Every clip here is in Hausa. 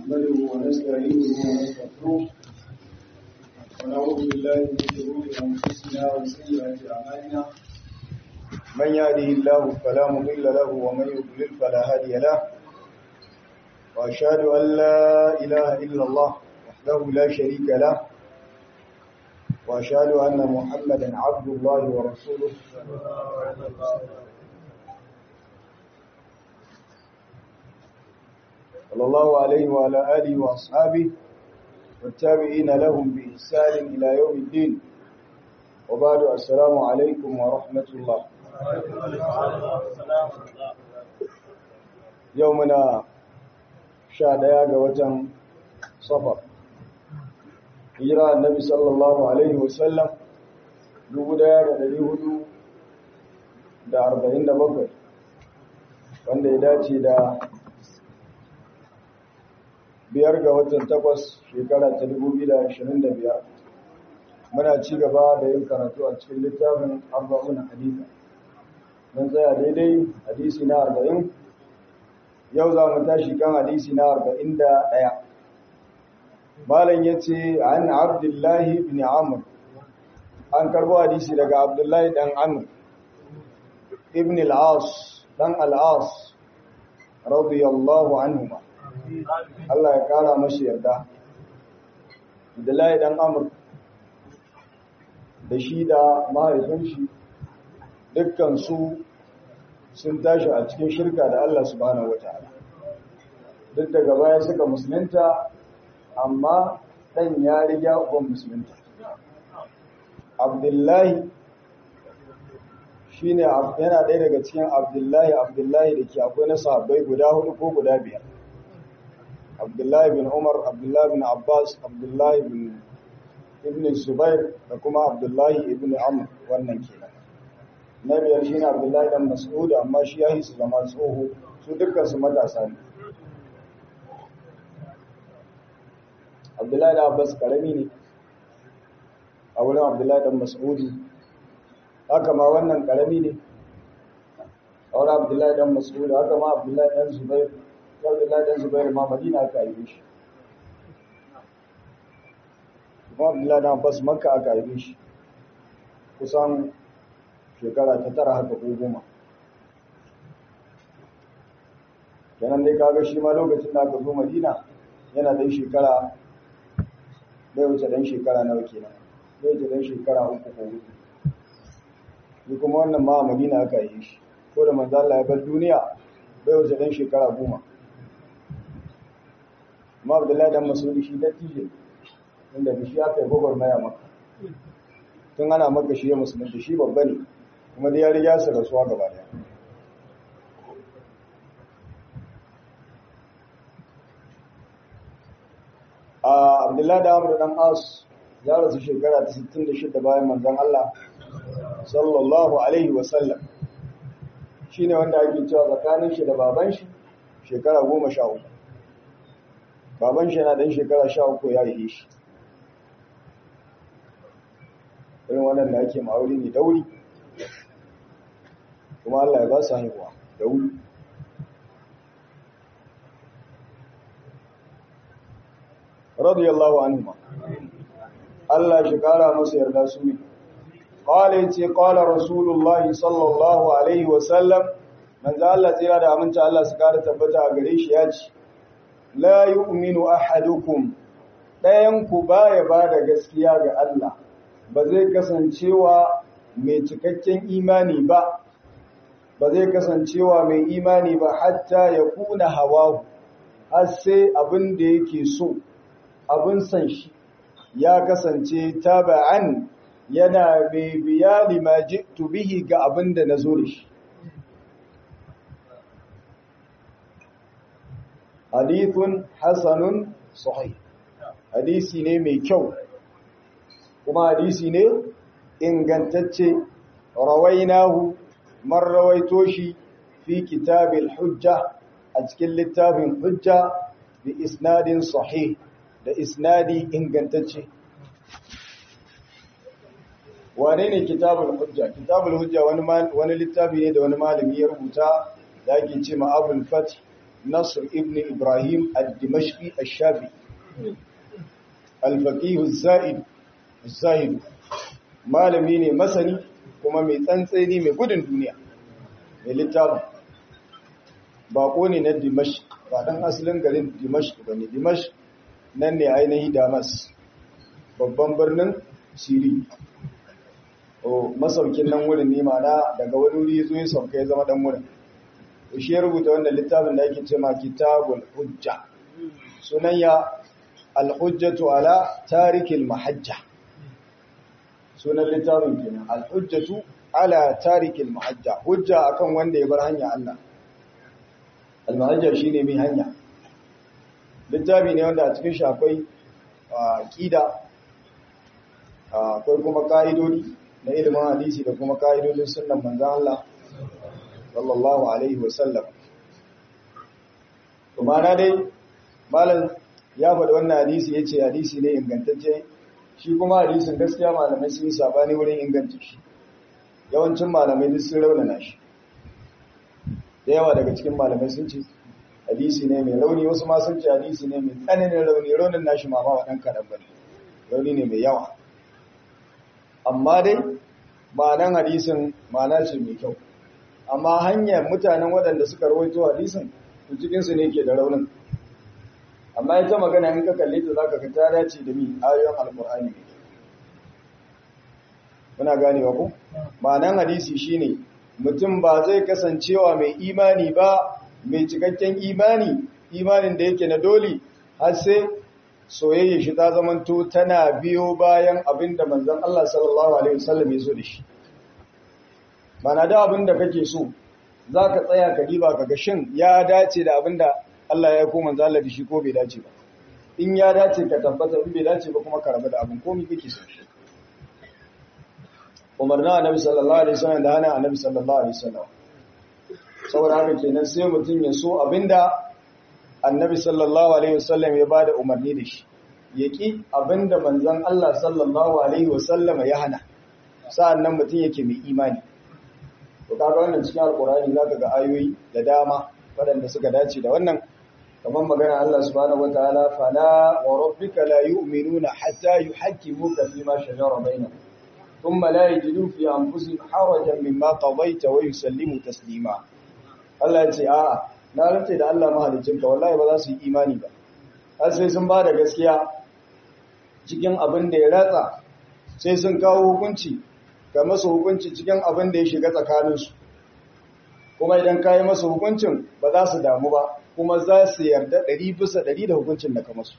نحمده ونستعينه ونستغفره ونعوذ بالله من شرور انفسنا وسيئات اعمالنا من يهده الله فلا مضل له ومن يضلل فلا هادي له واشهد ان لا اله الا الله وحده لا شريك له واشهد ان محمدا عبد الله ورسوله صلى الله عليه وعلى آله وأصحابه والتابعين لهم بإحسان إلى يوم الدين وبعد السلام عليكم ورحمة الله يومنا شاديا قوة صفر hijira annabi sallallahu alaihi wasallam dubu daya da dari hudu da arba'in da bakwai wanda ya dace da biyar ga watan takwas shekara ta dubu biyu da ashirin da biyar muna ci gaba da yin karatu a cikin littafin arba'un hadisa mun tsaya daidai hadisi na arba'in yau za mu tashi kan hadisi na arba'in da ɗaya malam ya ce an abdullahi bin amur an karbo hadisi daga abdullahi dan amur ibn al'as dan al'as radiyallahu anhuma Allah ya kara mashi yarda abdullahi dan amur da shi da mahaifin shi dukkan su sun tashi a cikin shirka da Allah subhanahu wataala duk daga baya suka musulunta amma ɗan ya riga uban musulunta abdullahi shi ne yana ɗaya daga cikin abdullahi abdullahi da ke akwai na sahabbai guda hudu ko guda biyar abdullahi bin umar abdullahi bin abbas abdullahi bin ibn zubair da kuma abdullahi ibn amr wannan kenan na biyar shi ne abdullahi dan mas'ud amma shi ya yi su zama tsoho su dukkan su matasa ne abdullahi da abbas karami ne a wurin abdullahi dan mas'udi haka ma wannan karami ne a wurin abdullahi dan mas'udi haka ma abdullahi dan zubair abdullahi dan zubair ma madina aka yi shi kuma abdullahi dan abbas makka aka yi shi kusan shekara ta tara haka ko goma kenan dai kaga shi ma lokacin da aka zo madina yana dai shekara bai wuce dan shekara nawa kenan bai wuce dan shekara uku ko hudu ni kuma wannan ma a Madina aka yi shi ko da manzo Allah ya bar duniya bai wuce dan shekara goma amma Abdullahi dan Masudi shi da tije inda da shi aka yi gogor maya maka tun ana maka shi ya musulunta shi babba ne kuma da ya riga su rasuwa gaba daya Abdullahi da Amr dan As ya rasu shekara ta 66 bayan manzon Allah sallallahu alaihi wa sallam shine wanda ake cewa tsakanin shi da baban shi shekara 13 baban shi yana dan shekara 13 ya yi shi irin wannan da ake ma'auri ne dauri kuma Allah ya ba su haihuwa da wuri radiyallahu anhu Allah shi kara masa yarda su ne qala yace qala rasulullahi sallallahu alaihi wa sallam manzo Allah tsira da aminta Allah su kara tabbata a gare shi yace la yu'minu ahadukum dayan ku baya bada gaskiya ga Allah ba zai kasancewa mai cikakken imani ba ba zai kasancewa mai imani ba hatta ya kuna hawahu har sai abin da yake so abin san shi ya kasance taba'an yana mai biya lima ji'tu bihi ga abin da na zo da shi hadithun hasanun sahih hadisi ne mai kyau kuma hadisi ne ingantacce rawainahu man rawaito shi fi kitabil hujja a cikin littafin hujja bi isnadin sahih da isnadi ingantacce wane ne kitabul hujja kitabul hujja wani wani littafi ne da wani malami ya rubuta da ake ce ma abul fath nasr ibn ibrahim al-dimashqi al-shafi al-faqih az-zaid az-zahid malami ne masani kuma mai tsantseni mai gudun duniya mai littafin bako ne na dimashq ba dan asalin garin dimashq bane dimashq nan ne ainihi damas babban birnin siri o masaukin nan wurin ne mana daga wani wuri zo ya sauka ya zama dan wurin to shi ya rubuta wannan littafin da yake cewa kitabul hujja sunan ya al-hujjatu ala tarikil mahajja sunan littafin kenan al-hujjatu ala tarikil mahajja hujja akan wanda ya bar hanya Allah al-mahajja shine mai hanya littafi ne wanda a cikin shi akwai aqida akwai kuma ka'idodi na ilimin hadisi da kuma ka'idodin sunnan manzon Allah sallallahu alaihi wasallam kuma na dai malam ya faɗi wannan hadisi yace hadisi ne ingantacce shi kuma hadisin gaskiya malamai sun yi sabani wurin inganta shi yawancin malamai duk sun raunana shi da yawa daga cikin malamai sun ce hadisi ne mai rauni wasu ma sun ce hadisi ne mai tsananin rauni raunin nashi ma ba ɗan kaɗan ba rauni ne mai yawa amma dai ma'anan hadisin ma'ana ce mai kyau amma hanyar mutanen waɗanda suka rawaito hadisin to cikinsu ne ke da raunin amma ita magana in ka kalle ta zaka ga ta dace da mi ayoyin alqur'ani ne muna ganewa ko ma'anan hadisi shine mutum ba zai kasancewa mai imani ba mai cikakken imani imanin da yake na doli har sai soyayya shi ta zamanto tana biyo bayan abin da manzon Allah sallallahu alaihi wasallam ya so da shi mana da abin da kake so zaka tsaya ka diba ka ga shin ya dace da abin da Allah ya ko manzon Allah da shi ko bai dace ba in ya dace ka tabbata in bai dace ba kuma ka rabu da abin komai kake so shi umarna annabi sallallahu alaihi wasallam da hana annabi sallallahu alaihi wasallam saboda haka kenan sai mutum ya so abinda annabi sallallahu alaihi wasallam ya bada umarni da shi yaki abinda manzon Allah sallallahu alaihi wasallam ya hana sa'annan mutum yake mai imani to kaga wannan cikin alqur'ani zaka ga ayoyi da dama waɗanda suka dace da wannan kamar magana Allah subhanahu wataala fala wa rabbika la yu'minuna hatta yuhakkimuka fima shajara bainahum thumma la yajidu fi anfusihim harajan mimma qadayta wa yusallimu taslima Allah ya ce a'a na rantse da Allah mahaliccinka wallahi ba za su yi imani ba har sai sun ba da gaskiya cikin abin da ya ratsa sai sun kawo hukunci ga masu hukunci cikin abin da ya shiga tsakaninsu kuma idan ka yi masu hukuncin ba za su damu ba kuma za su yarda ɗari bisa ɗari da hukuncin da ka masu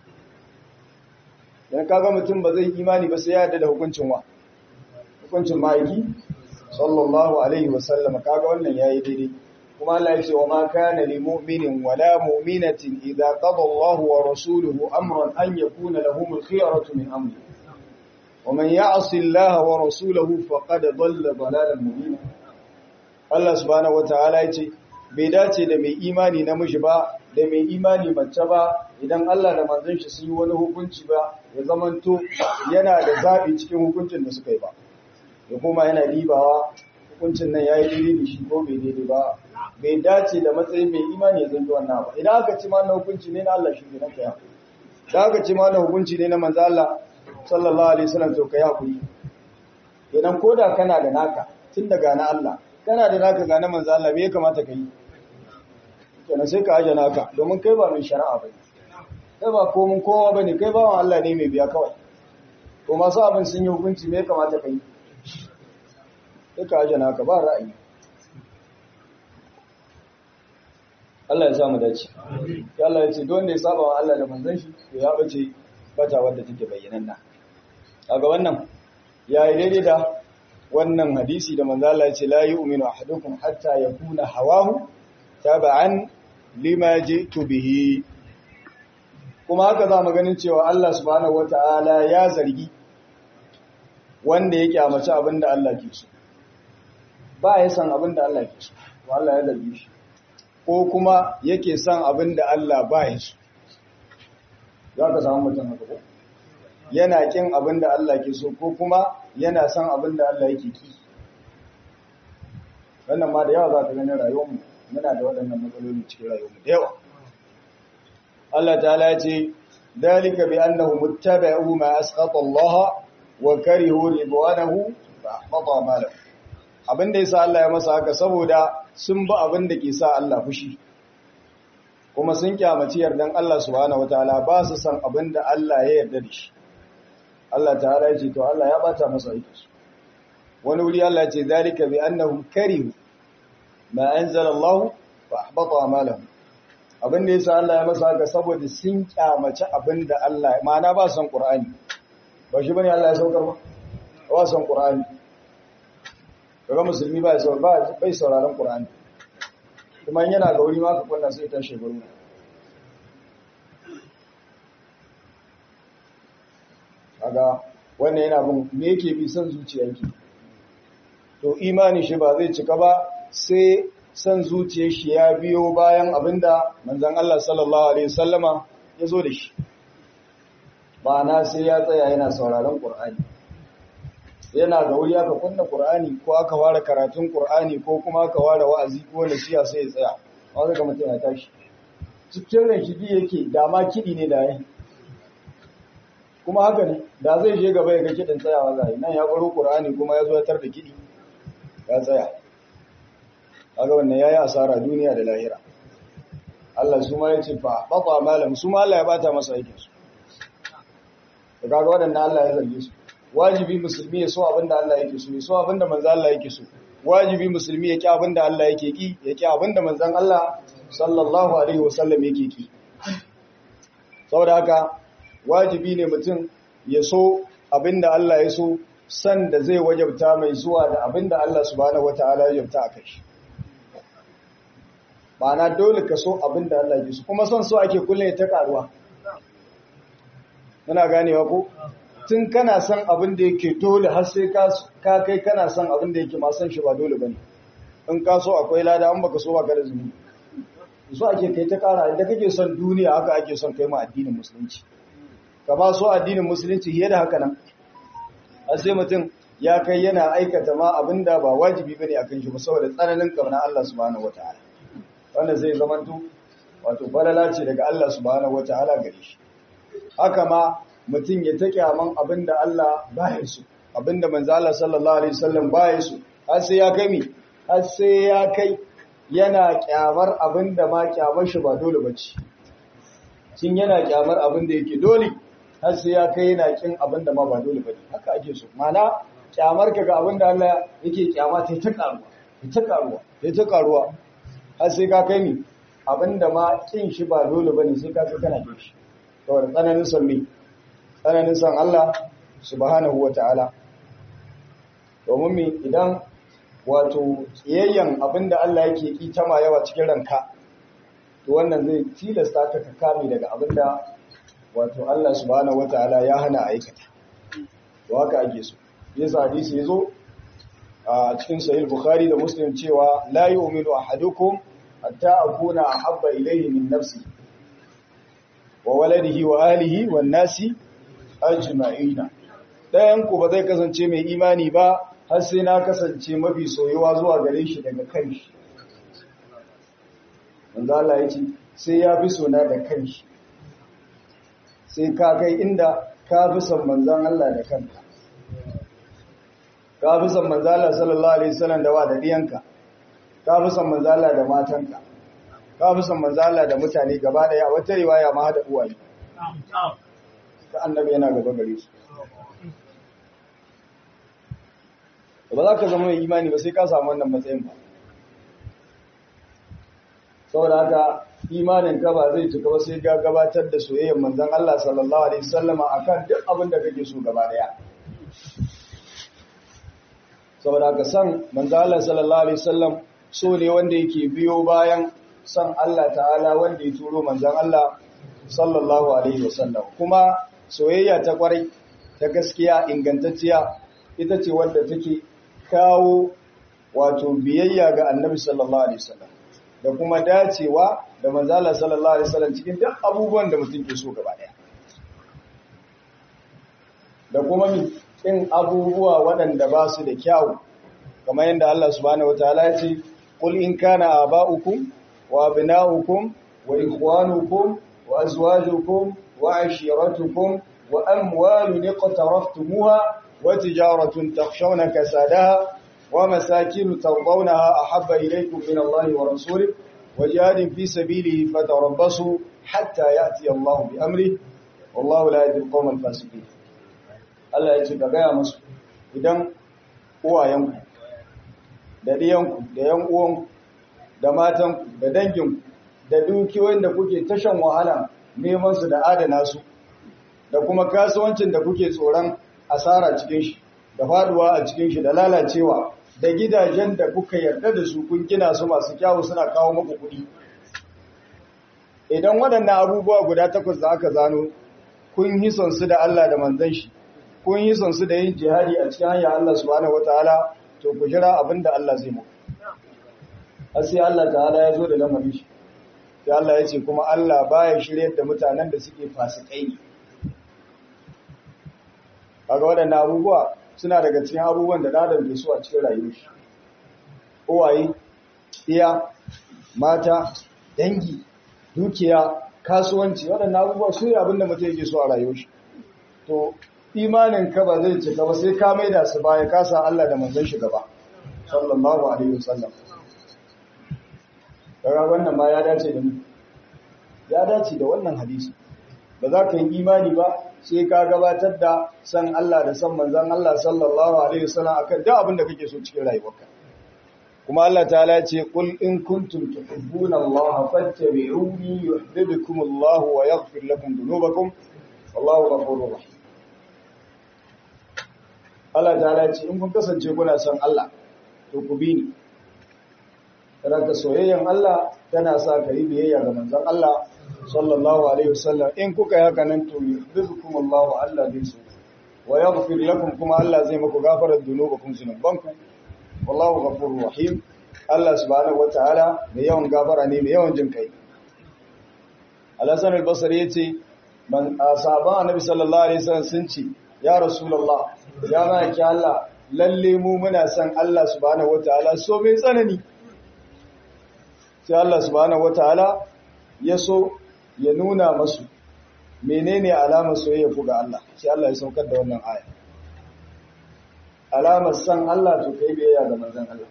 don kaga mutum ba zai imani ba sai ya yarda da hukuncin wa hukuncin ma'aiki sallallahu alaihi wasallam kaga wannan ya yi daidai kuma Allah ya ce wa ma kana lil mu'minin wala mu'minatin idza qada Allahu wa rasuluhu amran an yakuna lahumul khiyaratu min amri wa man ya'si Allah wa rasulahu faqad dhalla dhalalan mubina Allah subhanahu wataala ya ce bai dace da mai imani namiji ba da mai imani mace ba idan Allah da manzon shi sun yi wani hukunci ba ya zamanto yana da zabi cikin hukuncin da suka yi ba ya kuma yana dibawa hukuncin nan yayi daidai da shi ko bai daidai ba bai dace da matsayin mai imani ya zanto wannan ba idan aka ci mana hukunci ne na Allah shi ne kai hakuri idan aka ci mana hukunci ne na manzo Allah sallallahu alaihi wasallam to kai hakuri idan koda kana da naka tun daga na Allah kana da naka ga na manzo Allah me ya kamata kai kenan sai ka aje naka domin kai ba mai shari'a bane kai ba komun kowa bane kai bawan Allah ne mai biya kawai to masu abin sun yi hukunci me ya kamata kai sai ka aje naka ba ra'ayi Allah ya sa mu dace. Ya Allah ya ce don da ya saba wa Allah da manzon shi to ya bace bata wanda take bayyananna. Kaga wannan yayi daidai da wannan hadisi da manzo Allah ya ce la yu'minu ahadukum hatta yakuna hawahu taba'an lima ji'tu bihi. Kuma haka za mu ganin cewa Allah subhanahu wata'ala ya zargi wanda yake amace abinda Allah ke so. Ba ya san abinda Allah ke so. Allah ya zargi shi. ko kuma yake son abin da Allah ba ya so. Za ka samu mutum haka ko? Yana kin abin da Allah ke so ko kuma yana son abin da Allah yake ki. Wannan ma da yawa za ka gani rayuwarmu muna da waɗannan matsaloli cikin rayuwarmu da yawa. Allah ta'ala ya ce dalika bi annahum muttaba'u ma asqata Allah wa karihu ridwanahu fa ahbata amalahu abinda yasa Allah ya masa haka saboda sun bi abin da ke sa Allah fushi kuma sun kyamaci yardan Allah subhanahu wataala ba su san abin da Allah ya yarda da shi Allah ta'ala ya ce to Allah ya bata masa aiki wani wuri Allah ya ce dalika bi annahum karihu ma anzala Allah fa ahbata amalahum abin da yasa Allah ya masa haka saboda sun kyamaci abin da Allah ma'ana ba san Qur'ani ba shi bane Allah ya saukar ba ba san Qur'ani kaga musulmi ba ya ba bai sauraron Qur'ani kuma yana ga wuri ma ka kunna sai ta shekaru kaga wannan yana bin me yake bi san zuciyarki to imani shi ba zai cika ba sai san zuciyar shi ya biyo bayan abinda manzon Allah sallallahu alaihi wasallama ya zo da shi ba na sai ya tsaya yana sauraron Qur'ani yana ga wuri aka kunna Qur'ani ko aka fara karatun Qur'ani ko kuma aka fara wa'azi ko nasiha sai ya tsaya wanda ga mutum ya tashi cikin ran shi yake da ma kidi ne da yayi kuma haka ne da zai je gaba ya ga kidin tsayawa zai nan ya baro Qur'ani kuma ya zo ya tar da kidi ya tsaya kaga wannan yayi asara duniya da lahira Allah su ma yace fa bata malam su ma Allah ya bata masa aikin su kaga wadannan Allah ya zarge su wajibi musulmi ya so abinda Allah yake so ya so abinda manzo Allah yake so wajibi musulmi ya ki abinda Allah yake ki ya ki abinda manzon Allah sallallahu alaihi wasallam yake ki saboda haka wajibi ne mutum ya so abinda Allah ya so san da zai wajabta mai zuwa da abinda Allah subhanahu wataala ya wajabta a kai na dole ka so abinda Allah ya so kuma son so ake kullum ta karuwa muna ganewa ko tun kana son abin da yake dole har sai ka kai kana son abin da yake ma son shi ba dole bane in ka so akwai lada an baka so ba ka da zunubi so ake kai ta kara inda kake son duniya haka ake son kai ma addinin musulunci ka ba so addinin musulunci fiye da haka nan har sai mutum ya kai yana aikata ma abin da ba wajibi bane akan shi ba saboda tsananin kauna Allah subhanahu wataala wanda zai zamanto wato falala ce daga Allah subhanahu wataala gare shi haka ma mutum ya ta kyaman abinda Allah baya so abinda manzo Allah sallallahu alaihi wasallam baya so har sai ya kai mi har sai ya kai yana kyamar abinda ma kyamar shi ba dole bace kin yana kyamar abinda yake dole har sai ya kai yana kin abinda ma ba dole bane haka ake so mana kyamar ka ga abinda Allah yake kyama ta ta karuwa ta karuwa ta ta karuwa har sai ka kai mi abinda ma kin shi ba dole bane sai ka kai kana kin shi saboda tsananin son mi tsananin son Allah subhanahu wa ta'ala. Domin mi idan wato tsiyayyen abinda Allah yake ƙi ta ma yawa cikin ranka, to wannan zai tilasta ka ka kame daga abinda wato Allah subhanahu wa ta'ala ya hana aikata. To haka ake so. Yasa hadisi ya zo a cikin sahih Bukhari da Muslim cewa la yu'minu ahadukum hatta akuna ahabba ilayhi min nafsi wa waladihi wa alihi wan nasi ajma'ina dayan ku ba zai kasance mai imani ba har sai na kasance mafi soyuwa zuwa gare shi daga kanshi manzo Allah yace sai ya fi sona da kanshi sai ka kai inda ka fi son manzon Allah da kanka ka fi son manzo Allah sallallahu alaihi wasallam da wa da diyanka ka fi son manzo Allah da matanka ka fi son manzo Allah da mutane gaba daya wata riwaya ma hada uwaye ta annabi yana gaba gare su ba za ka zama mai imani ba sai ka samu wannan matsayin ba saboda haka imanin ka ba zai cika ba sai ga gabatar da soyayyar manzon Allah sallallahu alaihi wasallama akan duk abin da kake so gaba daya saboda haka san manzon Allah sallallahu alaihi wasallam so ne wanda yake biyo bayan san Allah ta'ala wanda ya turo manzon Allah sallallahu alaihi wasallam kuma soyayya ta kwarai ta gaskiya ingantacciya ita ce wadda take kawo wato biyayya ga annabi sallallahu alaihi wasallam da kuma dacewa da manzala sallallahu alaihi wasallam cikin duk abubuwan da mutum ke so gaba daya da kuma kin abubuwa waɗanda ba su da kyawu kamar yadda Allah subhanahu wataala ya ce qul in kana aba'ukum wa abna'ukum wa ikhwanukum wa azwajukum wa ashiratukum wa amwalun iqtaraftumuha wa tijaratun takhshawna kasadaha wa masakin tardawnaha ahabba ilaykum min Allahi wa rasulihi wa jihadin fi sabilihi fatarabbasu hatta ya'ti Allahu bi amrihi wallahu la yahdi al-qawma al-fasiqin Allah ya ce ka gaya musu idan uwayenku da ɗiyanku da yan uwanku da matanku da danginku da dukiyoyin da kuke tashan wahala neman su da adana su da kuma kasuwancin da kuke tsoron asara cikin shi da faduwa a cikin shi da lalacewa da gidajen da kuka yarda da su kun gina su masu kyawu suna kawo muku kuɗi idan waɗannan abubuwa guda takwas da aka zano kun yi son su da Allah da manzon shi kun yi son su da yin jihadi a cikin hanyar Allah subhanahu wataala to ku jira abin da Allah zai muku har sai Allah ta'ala ya zo da lamarin shi sai Allah ya ce kuma Allah baya shiryar da mutanen da suke fasikai ne kaga waɗannan abubuwa suna daga cikin abubuwan da dadan ke so a cikin rayuwar shi uwaye iya mata dangi dukiya kasuwanci waɗannan abubuwa su ne abin da mutum yake so a rayuwar shi to imanin ka ba zai cika ba sai ka maida su baya ka sa Allah da manzon shi gaba sallallahu alaihi wasallam kaga wannan ma ya dace da mu ya dace da wannan hadisi ba za ka yi imani ba sai ka gabatar da san Allah da san manzon Allah sallallahu alaihi wasallam akan duk abin da kake so cikin rayuwarka kuma Allah ta'ala ya ce qul in kuntum tuhibbuna Allah fattabi'uni yuhibbukum Allah wa yaghfir lakum dhunubakum wallahu ghafurur rahim Allah ta'ala ya ce in kun kasance kuna son Allah to ku bi ni raka soyayyen Allah tana sa ka yi biyayya ga manzon Allah sallallahu alaihi wasallam in kuka yi haka nan to yuhibbukum Allah Allah zai so wa yaghfir lakum kuma Allah zai muku gafarar dhunubakum zunubanku wallahu ghafurur rahim Allah subhanahu wataala mai yawan gafara ne mai yawan jin kai Al-Hasan al-Basri yace man sahaban Annabi sallallahu alaihi wasallam sun ce ya Rasulullah ya ma ki Allah lalle mu muna son Allah subhanahu wataala so mai tsanani sai Allah subhanahu wataala ya so ya nuna masu menene alamar soyayya ku ga Allah sai Allah ya saukar da wannan aya alamar san Allah to kai biyayya ga manzon Allah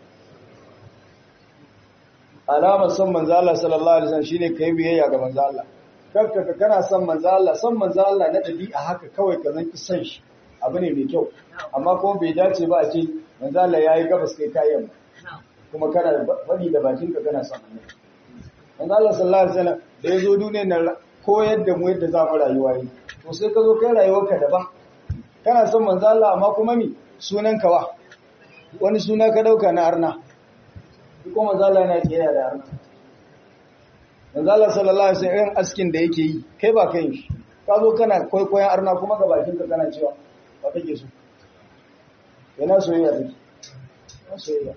alamar san manzon Allah sallallahu alaihi wasallam shine kai biyayya ga manzon Allah kanka ka kana san manzon Allah san manzon Allah na dabi'a haka kawai ka zanki san shi abu ne mai kyau amma kuma bai dace ba a ce manzon Allah yayi gabas kai kayan kuma kana faɗi da bakinka kana san annabi manzon Allah sallallahu alaihi wasallam da yazo duniyar nan koyar da mu yadda za mu rayuwa yi to sai ka zo kai rayuwarka daban kana son manzo Allah amma kuma mi sunan ka wa wani suna ka dauka na arna ko manzo Allah yana kiyaye da arna manzo Allah sallallahu alaihi wasallam irin askin da yake yi kai ba kai shi ka zo kana kwaikwayon arna kuma ga bakin ka kana cewa ba kake so yana soyayya take yana soyayya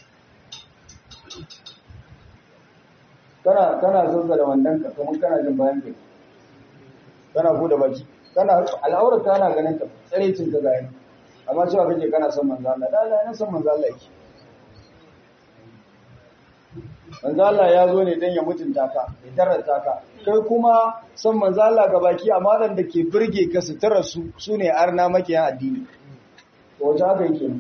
kana kana zazzala wandan ka kuma kana jin bayan kai kana bude baki kana al'aurar kana ganin ka tsarecin ka ga yana amma cewa kake kana son manzo Allah da Allah yana son manzo Allah yake manzo Allah ya zo ne dan ya mutunta ka ya tarata ka kai kuma son manzo Allah ga baki amma dan da ke burge ka su tara su sune arna makiyan addini to wace haka yake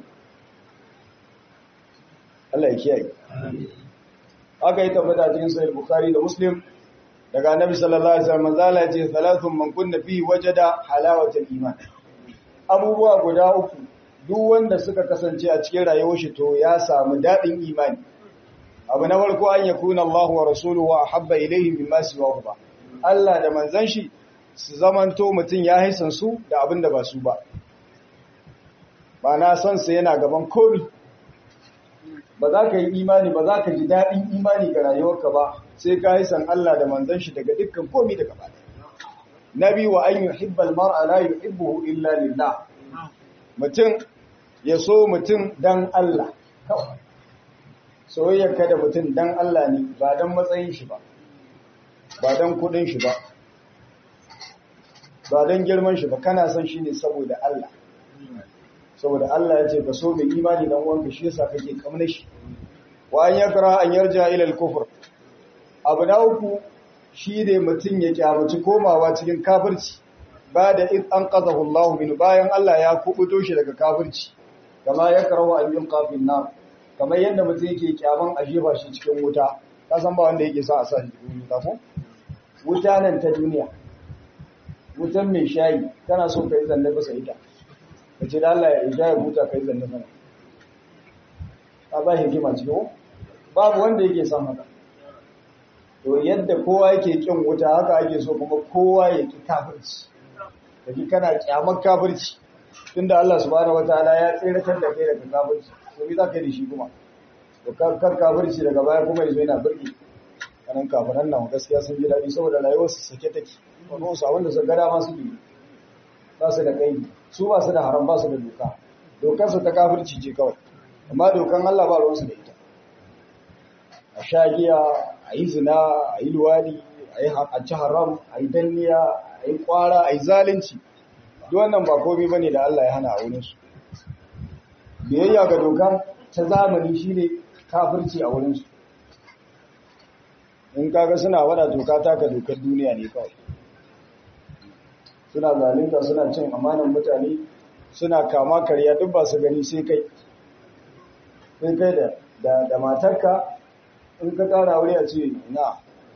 Allah ya kiyaye aka yi tabbata cikin sahih bukhari da muslim daga annabi sallallahu alaihi wasallam manzala yace thalathun man kunna fi wajada halawatul iman abubuwa guda uku duk wanda suka kasance a cikin rayuwar shi to ya samu dadin imani abu na farko an yakuna Allahu wa rasuluhu ahabba ilayhi mimma siwahu ba Allah da manzon shi su zamanto mutun ya haisan su da abinda ba su ba ba na son sa yana gaban komai ba za ka yi imani ba za ka ji daɗin imani ga rayuwarka ba sai ka yi san Allah da manzon shi daga dukkan komi daga ba nabi wa an yuhibba almar'a la yuhibbuhu illa lillah mutum ya so mutum dan Allah kawai soyayyar ka da mutum dan Allah ne ba dan matsayin shi ba ba dan kudin shi ba ba dan girman shi ba kana son shi ne saboda Allah saboda Allah ya ce ka so mai imani dan uwanka shi yasa kake kamar shi wa an yakra an yarja ila al-kufr abu na uku shi ne mutum ya kyamaci komawa cikin kafirci ba da in an qazahu Allah min bayan Allah ya kubuto shi daga kafirci kama ya karawa an yin kafin nan kamar yadda mutum yake kyaman a jefa shi cikin wuta ka san ba wanda yake sa a sa shi cikin wuta ko wuta nan ta duniya wutan mai shayi kana so ka yi zanne bisa ita ka ce da Allah ya shayi wuta ka yi zanne mana a ba hikima cikin babu wanda yake son haka to yadda kowa yake kin wuta haka ake so kuma kowa ya ki kafirci kaji kana kyamar kafirci tunda Allah subhanahu wataala ya tsiratar da kai daga kafirci to me za ka yi da shi kuma to kar kafirci daga baya kuma yazo yana birki kanan kafiran nan gaskiya sun ji daɗi saboda rayuwar su sake take wannan su abinda su gada ma su bi ba su da kai su ba su da haram ba su da doka dokar su ta kafirci ce kawai amma dokan Allah ba ruwan su da ita a sha giya a yi zina a yi luwadi a ci haram a yi danniya a yi kwara a yi zalunci duk wannan ba komai bane da Allah ya hana a wurinsu biyayya ga doka ta zamani shine kafirci a wurinsu in kaga suna wada doka ta ka dokar duniya ne kawai suna zalunta suna cin amanan mutane suna kama karya duk ba su gani sai kai sai kai da da matarka in ka ƙara wuri a ce na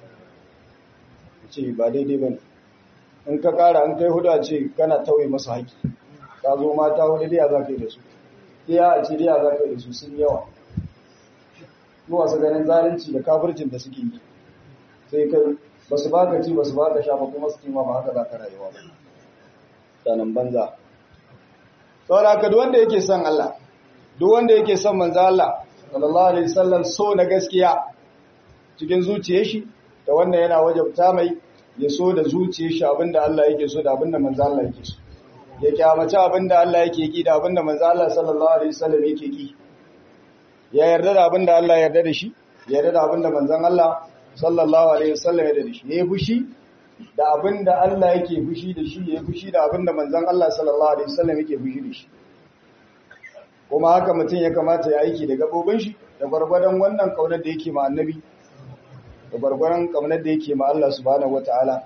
ce ba daidai ba ne in ka ƙara an kai hudu a ce kana tauye masu haƙi ka zo mata hudu diya za ka yi da su diya a ce diya za ka yi da su sun yawa mu wasu ganin zalunci da kafircin da suke yi sai kai ba su baka ci ba su baka sha ba kuma su kima ba haka za ka rayuwa ba sanan banza saboda haka duk wanda yake son Allah duk wanda yake son manzo Allah sallallahu alaihi wasallam so na gaskiya cikin zuciyar shi da wannan yana wajabta mai ya so da zuciyar shi abinda Allah yake so da abinda manzo Allah yake so ya kyamaci abinda Allah yake ki da abinda manzo Allah sallallahu alaihi wasallam yake ki ya yarda da abinda Allah ya yarda da shi ya yarda da abinda manzon Allah sallallahu alaihi wasallam ya yarda da shi ya fushi da abinda Allah yake fushi da shi ya fushi da abinda manzon Allah sallallahu alaihi wasallam yake fushi da shi kuma haka mutum ya kamata ya aiki da gabobin shi da gwargwadon wannan kaunar da yake ma annabi da gwargwadon kaunar da yake ma Allah subhanahu wataala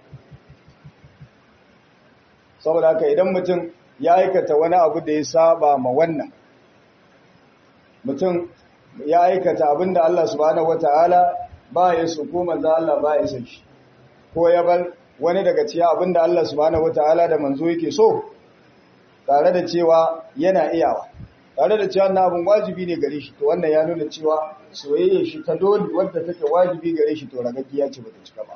saboda haka idan mutum ya aikata wani abu da ya saba ma wannan mutum ya aikata abin da Allah subhanahu wataala ba ya so ko manzo Allah ba ya san shi ko ya bar wani daga cikin abin da Allah subhanahu wataala da manzo yake so tare da cewa yana iyawa tare da cewa na abin wajibi ne gare shi to wannan ya nuna cewa soyayya shi ta dole wadda take wajibi gare shi to ragaggiya ce bata cika ba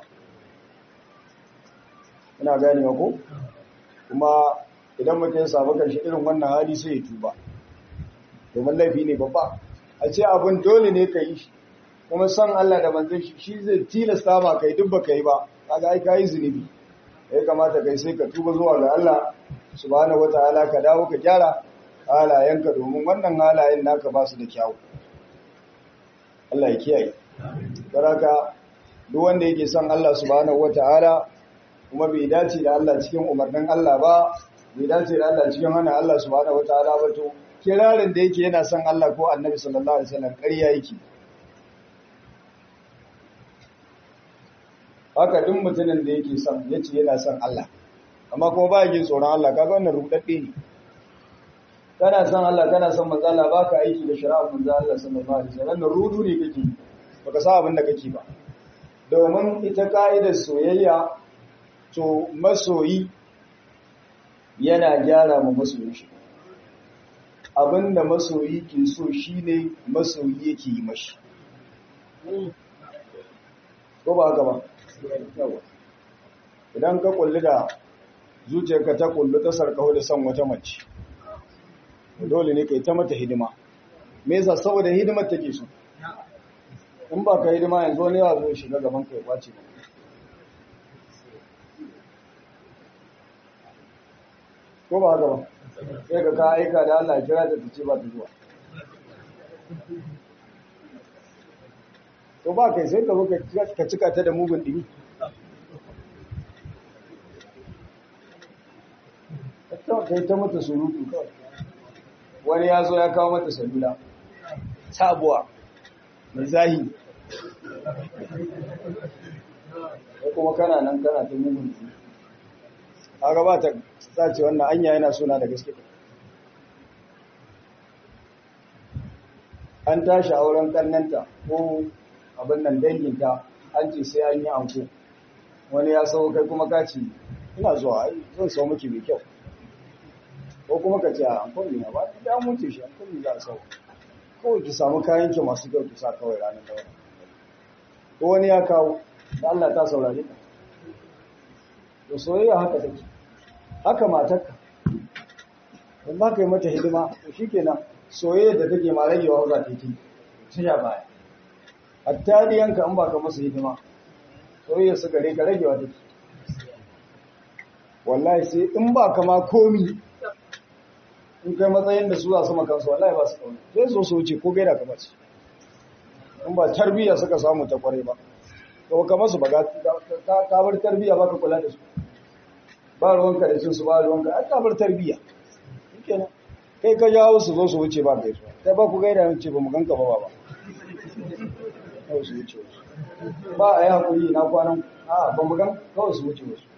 ina ganewa ko kuma idan mutum ya samu kanshi irin wannan hali sai ya tuba domin laifi ne babba a ce abin dole ne ka yi shi kuma san Allah da manzon shi shi zai tilasta ma kai duk baka yi ba kaga ai kai zunubi ya kamata kai sai ka tuba zuwa ga Allah subhanahu wataala ka dawo ka gyara halayenka domin wannan halayen naka ba su da kyawu Allah ya kiyaye baraka duk wanda yake son Allah subhanahu wataala kuma bai dace da Allah cikin umarnin Allah ba bai dace da Allah cikin hana Allah subhanahu wataala ba to kirarin da yake yana son Allah ko Annabi sallallahu alaihi wasallam ƙarya yake haka duk mutumin da yake son yace yana son Allah amma kuma ba yin tsoron Allah kaga wannan rudadde ne kana son Allah kana son manzo Allah baka aiki da shari'ar manzo Allah sallallahu alaihi wasallam nan rudu ne kake baka sa abin da kake ba domin ita ka'idar soyayya to masoyi yana gyara ma masoyin shi abinda masoyi ke so shine masoyi yake yi mashi ko ba haka ba idan ka kulli da zuciyarka ta kullu ta sarkaho da son wata mace dole ne kai ta mata hidima me yasa saboda hidimar take so in ba ka hidima yanzu ne ya zo shiga gaban kai kwace ba ko ba haka ba sai ka ka aika da Allah kira ta tace ba ta zuwa to ba kai sai ka zo ka cika ta da mugun dimi kai ta mata surutu kawai wani ya zo ya kawo mata salula sabuwa mai zahi kuma kana nan kana ta mugun kaga ba ta sace wannan anya yana suna da gaske an tashi auren kannanta ko abin nan danginta an ce sai an yi anko wani ya sau kai kuma ka ce ina zuwa ai zan sau miki mai kyau ko kuma ka ce a ankon ne ba da mutu shi ankon ne za a sau kawai ki samu kayan ki masu kyau ki sa kawai ranar daura ko wani ya kawo da Allah ta saurare ka to soyayya haka take haka matarka in ba ka yi mata hidima to shikenan soyayya da take ma ragewa za ta yi ta baya hatta diyanka in ba ka masa hidima soyayya su gare ka ragewa take wallahi sai in ba ka ma komi in kai matsayin da su za su makansu wallahi ba su kauna sai zo su wuce ko gaida ka mace in ba tarbiyya suka samu ta kware ba to ka masu ba ka bar tarbiyya ba ka kula da su ba ruwanka da cin su ba ruwanka ai ka bar tarbiyya shikenan kai ka jawo su zo su wuce ba kai su kai ba ku gaida mun ce ba mu ganka ba ba kawai su wuce wasu ba a yi hakuri na kwanan a ba mu gan kawai su wuce wasu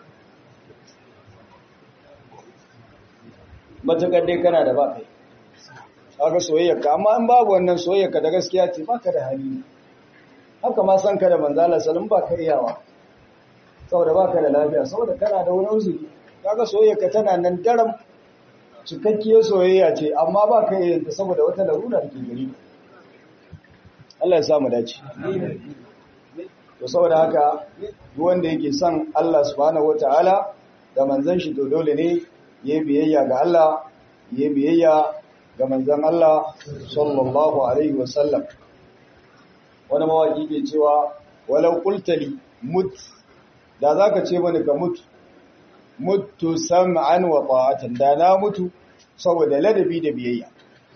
matuƙar dai kana da ba kai aka soyayyarka amma in babu wannan soyayyarka da gaskiya ce ba ka da hali haka ma san ka da manzala salim ba ka iyawa saboda ba ka da lafiya saboda kana da wani uzuri kaga soyayyarka tana nan daram cikakkiyar soyayya ce amma ba ka iya ta saboda wata larura da ke gari Allah ya sa mu dace to saboda haka duk wanda yake son Allah subhanahu wataala da manzon shi to dole ne ya biyayya ga Allah ya biyayya ga manzon Allah sallallahu alaihi wasallam wani mawaki ke cewa walau qultali mut da zaka ce mani ka mutu mutu sam'an wa ta'atan da na mutu saboda ladabi da biyayya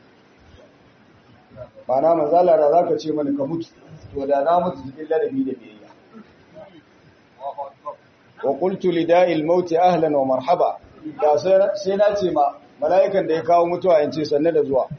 bana manzala da zaka ce mani ka mutu to da na mutu cikin ladabi da biyayya wa qultu lida'il maut ahlan wa marhaba da sai na ce ma mala'ikan da ya kawo mutuwa in ce sanne da zuwa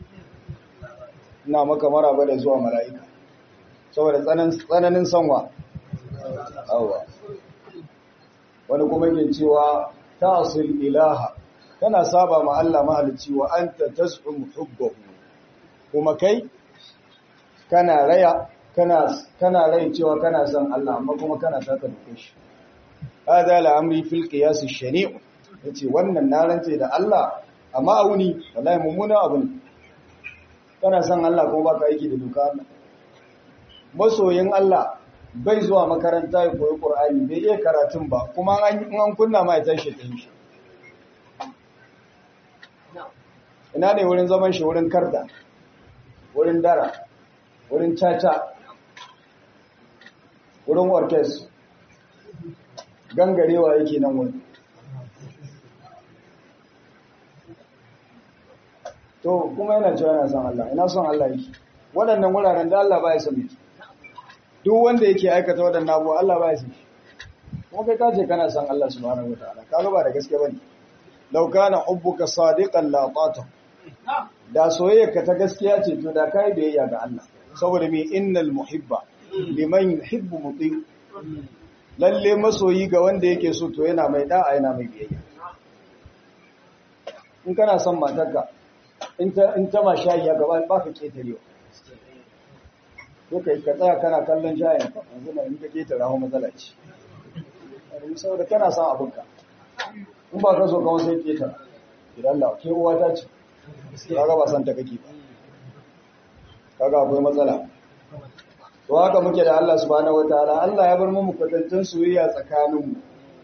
ina maka maraba da zuwa mala'ika saboda tsananin sanwa awa wani kuma yake cewa ta'sil ilaha kana saba ma Allah mahalicci wa anta tas'um hubbahu kuma kai kana raya kana kana rai cewa kana son Allah amma kuma kana taka duke shi hada la'amri fil qiyas ash-shani' yace wannan na rance da Allah amma auni wallahi mummuna abu ne kana son Allah kuma baka aiki da doka Allah masoyin Allah bai zuwa makaranta ya koyi Qur'ani bai iya karatun ba kuma an an kunna ma ya tashi ta shi ina ne wurin zaman shi wurin karda wurin dara wurin caca wurin orkes gangarewa yake nan wurin to kuma yana cewa yana son Allah ina son Allah yake waɗannan wuraren da Allah ba ya son miki duk wanda yake aikata waɗannan abubuwa Allah ba ya son shi kuma kai kace kana son Allah subhanahu wataala kaga ba da gaske bane law kana hubbuka sadiqan la tata da soyayyarka ta gaskiya ce to da kai biyayya ga Allah saboda me innal muhibba liman yuhibbu muti lalle masoyi ga wanda yake so to yana mai da'a yana mai biyayya in kana son matarka in ta ma shayi ya gaba ba ka ƙetarewa ko ka ka tsaya kana kallon shayin ka yanzu na in ka ƙetare hau matsala ce saboda kana son abinka in ba ka so kawai sai ƙetare idan la ke uwa ta ce kaga ba san ta kake ba kaga akwai matsala to haka muke da Allah subhanahu wataala Allah ya bar mu kwatantan soyayya tsakaninmu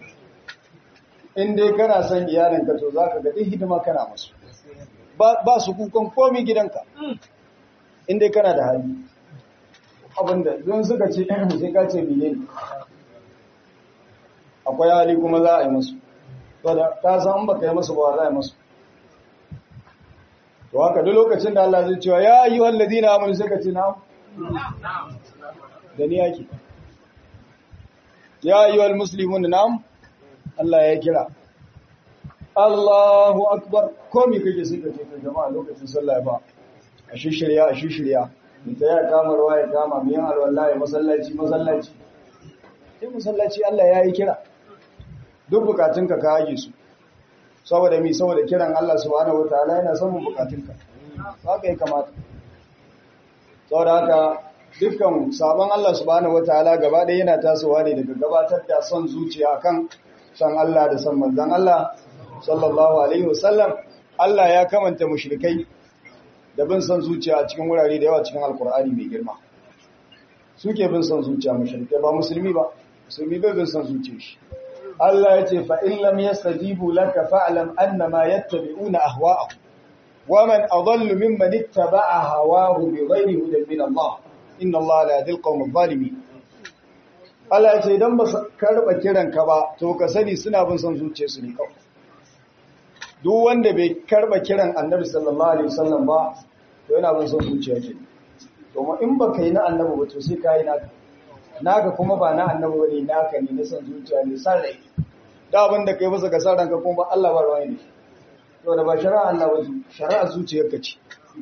in dai kana son iyalinka to zaka ga duk hidima kana musu ba su kukan komi gidanka inda kana da hali abinda don suka ce sai ka ce mene ne akwai hali kuma za a yi musu to da ka san ba ka yi musu ba za a yi musu to haka duk lokacin da Allah zai cewa ya yi wallazi na amini sai ka ce na da ni yake ya yi wal muslimun na Allah ya kira Allahu akbar komi kake sai ka ce ka jama'a lokacin sallah ba a shishirya a shishirya ta ya kama ruwa ya kama miyan alwallahi masallaci masallaci sai masallaci Allah ya yi kira duk bukatunka ka haje su saboda mi saboda kiran Allah subhanahu wataala yana samun bukatunka haka ya kamata saboda haka dukkan sabon Allah subhanahu wataala gaba ɗaya yana tasowa ne daga gabatar da son zuciya kan san Allah da san manzon Allah sallallahu alaihi wasallam Allah ya kamanta mushrikai da bin son zuciya a cikin wurare da yawa cikin alkur'ani mai girma suke bin son zuciya mushrikai ba musulmi ba musulmi bai bin son zuciya shi Allah ya ce fa in lam yastajibu laka fa'lam annama yattabi'una ahwa'ahum wa man adallu mimman ittaba'a hawahu bighayri hudan min Allah inna Allah la yahdil qawmal zalimin Allah ya ce idan ba su karba kiran ka ba to ka sani suna bin son zuciyarsu ne kawai duk wanda bai karba kiran Annabi sallallahu alaihi wasallam ba to yana bin son zuciya ke to in ba kai na Annabi ba to sai kai naka naka kuma ba na Annabi bane naka ne na son zuciya ne san rai da abin da kai masa ga san ranka kuma ba Allah ba ruwa ne to da ba shari'a Allah ba shari'a zuciyarka ce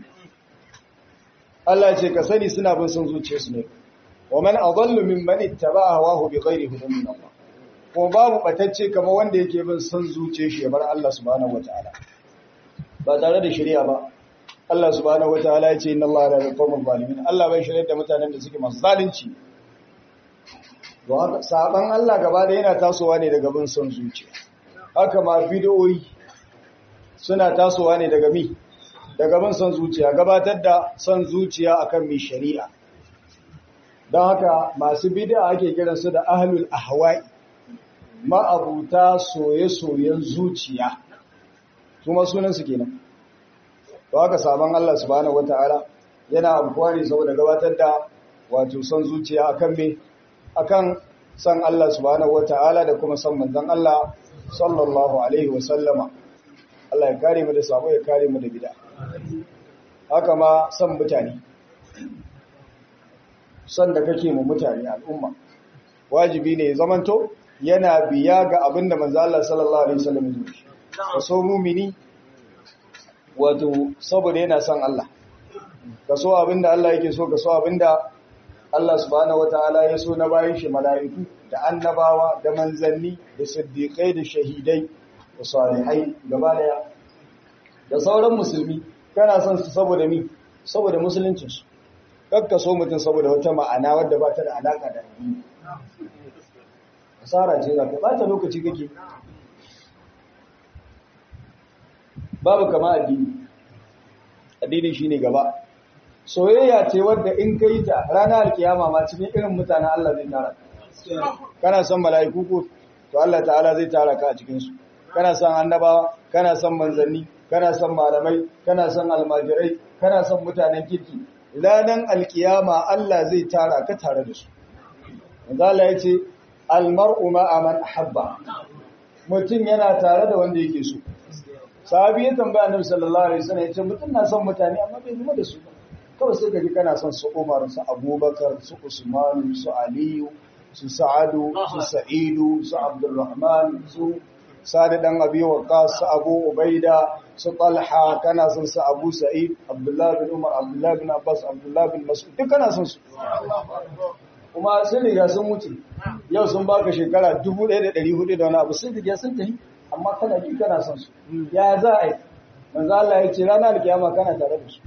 Allah ya ce ka sani suna bin son zuciyarsu ne wa man adallu mimman ittaba'a hawahu bighairi hudan min Allah kuma babu batacce kamar wanda yake bin son zuciyar shi ya bar Allah subhanahu wataala ba tare da shari'a ba Allah subhanahu wataala ya ce inna Allah la yuqawmu zalimin Allah bai shirye da mutanen da suke masu zalunci don haka saban Allah gaba da yana tasowa ne daga bin son zuciya haka ma bid'o'i suna tasowa ne daga mi daga bin son zuciya gabatar da son zuciya akan mi shari'a don haka masu bid'a ake kiransu da ahlul ahwa'i ma'abuta soye-soyen zuciya kuma sunansu kenan to haka sabon Allah subhanahu wata'ala yana abuwa ne saboda gabatar da wato son zuciya akan me akan san Allah subhanahu wata'ala da kuma san manzon Allah sallallahu alaihi wa sallama Allah ya kare mu da sabo ya kare mu da bid'a haka ma san mutane san da kake mu mutane al'umma wajibi ne zamanto yana biya ga abin da manzo Allah sallallahu alaihi wasallam ya yi ka so mumini wato saboda yana son Allah ka so abin da Allah yake so ka so abin da Allah subhanahu wataala ya so na bayan shi mala'iku da annabawa da manzanni da siddiqai da shahidai da salihai gaba daya da sauran musulmi kana son su saboda mi saboda musuluncin su kakka so mutum saboda wata ma'ana wadda ba ta da alaka da addini asara ce za ka bata lokaci kake babu kama addini addini shine gaba soyayya ce wadda in ka yi ta ranar alkiyama ma cikin irin mutanen Allah zai tara kana son mala'iku ko to Allah ta'ala zai tara ka a cikin su kana son annabawa kana son manzanni kana son malamai kana son almajirai kana son mutanen kirki ranar alkiyama Allah zai tara ka tare da su Allah ya ce almar'u ma'a man ahabba mutum yana tare da wanda yake so sahabi ya tambaya annabi sallallahu alaihi wasallam yace mutum na son mutane amma bai zama da su ba kawai sai kaji kana son su Umar su Abubakar su Usman su Aliyu su Sa'adu su Sa'idu su Abdurrahman su Sa'ad dan Abi Waqqas su Abu Ubaida su Talha kana son su Abu Sa'id Abdullah bin Umar Abdullah bin Abbas Abdullah bin Mas'ud duk kana son su kuma sun riga sun wuce yau sun baka shekara 1400 da wani abu sun riga sun tafi amma kana ji kana son su ya za a yi manzo Allah ya ce ranar alkiyama kana tare da su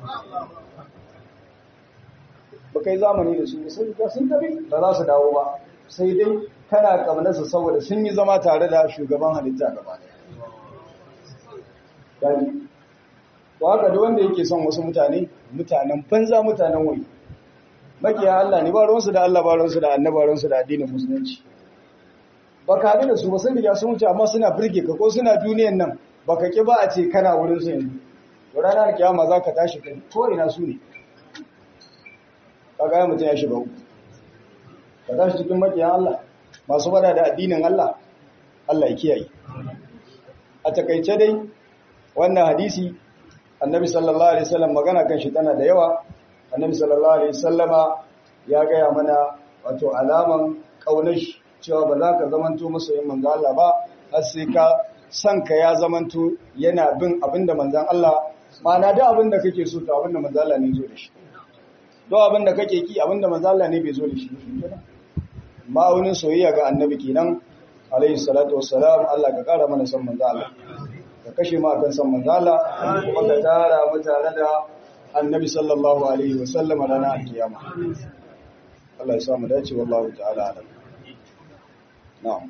ba kai zamani da su sun riga sun tafi ba za su dawo ba sai dai kana kamar su saboda sun yi zama tare da shugaban halitta gaba daya to haka duk wanda yake son wasu mutane mutanen banza mutanen wani makiya Allah ne ba ruwansu da Allah ba ruwansu da annaba ruwansu da addinin musulunci ba ka da su ba sun riga sun wuce amma suna birge ka ko suna duniyan nan ba ka ki ba a ce kana wurin su yanzu to ranar kiyama za ka tashi kai ko ina su ne ka ga mutum ya shiga uku ka tashi cikin makiya Allah masu bada da addinin Allah Allah ya kiyaye a takaice dai wannan hadisi annabi sallallahu alaihi wasallam magana kan shi tana da yawa annabi sallallahu alaihi wasallama ya gaya mana wato alaman kaunar shi cewa ba za ka zamanto masoyin manzo Allah ba har sai ka san ka ya zamanto yana bin abinda manzon Allah ma'ana da abinda kake so to abinda manzo Allah ne zo da shi do abinda kake ki abinda manzo Allah ne bai zo da shi ma'aunin soyayya ga annabi kenan alaihi salatu wassalam Allah ka kara mana san manzo Allah ka kashe mu akan san manzo Allah kuma ka tara mu tare da annabi sallallahu alaihi wasallam ranar alkiyama Allah ya sa mu dace wallahu ta'ala alam na'am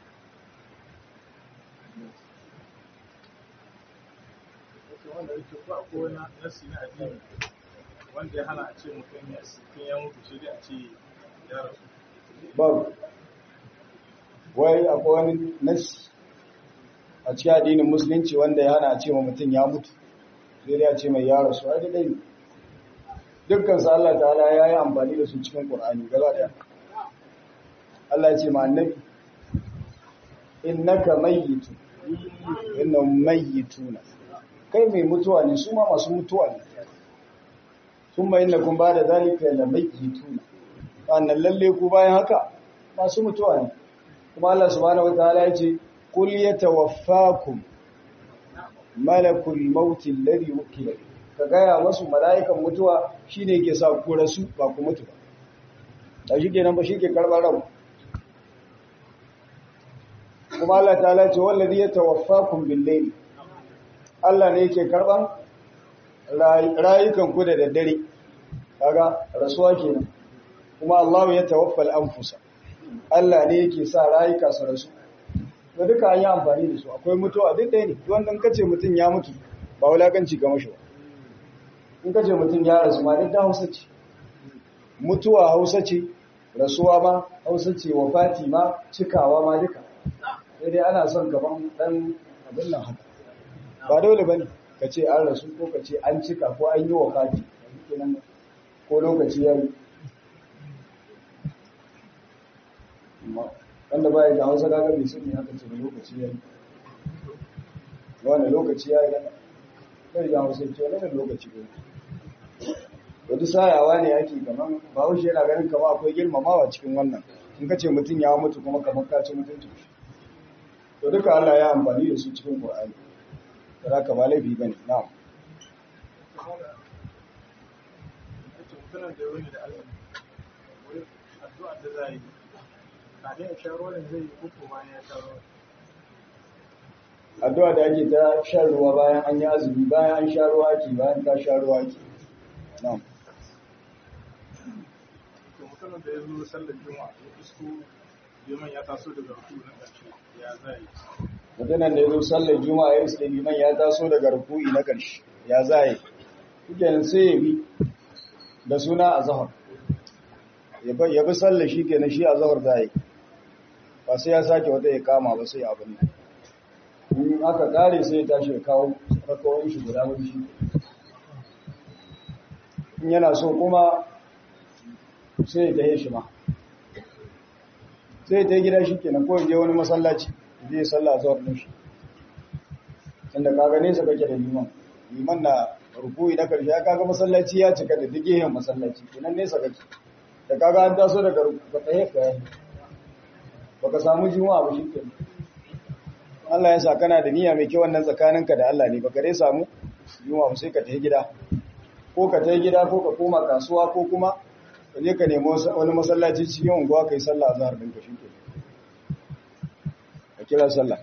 wanda yake ko akwai wani nasi na addini wanda ya hana a ce mutum ya cikin ya mutu sai dai a ce ya rasu babu wai akwai wani nasi a cikin addinin musulunci wanda ya hana a ce ma mutum ya mutu sai dai a ce mai ya rasu ai dai ne dukkan su Allah ta'ala ya yi amfani da su cikin Qur'ani gaba daya Allah ya ce ma annabi innaka mayyitu innahum mayyituna kai mai mutuwa ne su ma masu mutuwa ne sun mai inda kun ba da zalika la mayyituna sannan lalle ku bayan haka masu mutuwa ne kuma Allah subhanahu wataala ya ce kul yatawaffakum malakul maut alladhi wukila ka gaya masu mala'ikan mutuwa shine yake sa ku rasu ba ku mutu ba da shi kenan ba shi ke karɓar rabu kuma Allah ta ce wallazi yatawaffakum bil-layl Allah ne yake karban rayukan ku da daddare kaga rasuwa kenan kuma Allah ya tawaffal anfusa Allah ne yake sa rayuka su rasu da duka an yi amfani da su akwai mutuwa duk ɗaya ne wanda in kace mutum ya mutu ba wulakanci ga mashi ba in kace mutum ya rasu ma duk da Hausa ce mutuwa Hausa ce rasuwa ma Hausa ce wafati ma cikawa ma duka sai dai ana son gaban dan abin nan haka ba dole bane ka ce an rasu ko ka ce an cika ko an yi wafati ko lokaci ya yi wanda ba ya da hausa kaga bai sani haka ce da lokaci ya yi wanda lokaci ya yi da kai da hausa ce wani lokaci ya yi wata sayawa ne ake kaman ba haushe yana ganin kama akwai girmamawa cikin wannan in ka ce mutum ya mutu kuma kamar ka ci mutunci to duka Allah ya amfani da su cikin Qur'ani da haka ba laifi bane na'am yace mutumin da wani da Allah wai addu'a da zai yi kafin ya sha ruwan zai yi uku bayan ya sha ruwan addu'a da ake ta shan ruwa bayan an yi azumi bayan an sha ruwa ake bayan ka sha ruwa ake na'am to mutumin da ya zo sallar juma'a ya isko liman ya taso daga ruku na ƙarshe ya zai yi mutumin da ya zo sallar juma'a ya iske liman ya taso daga ruku'i na ƙarshe ya zaye kenan sai ya bi da suna azhar ya bi sallar shi kenan shi azhar zaye ba sai ya sake wata ya kama ba sai abin nan in aka kare sai ya tashi ya kawo rakawar shi guda wani shi in yana so kuma sai ya tahe shi ma sai ta gida shi kenan ko je wani masallaci zai salla zuwa din shi tunda kaga nesa kake da liman liman na rukuyi na karshe kaga masallaci ya cika da duk yin masallaci kenan nesa kake da kaga an taso daga ka tsaye ka yi baka samu juma'a ba shi kenan Allah ya sa kana da niyya mai kyau wannan tsakaninka da Allah ne baka dai samu juma'a ba sai ka tafi gida ko ka tafi gida ko ka koma kasuwa ko kuma ka je ka nemi wani masallaci cikin unguwa kai sallah azhar ɗinka shi ke ka kira sallah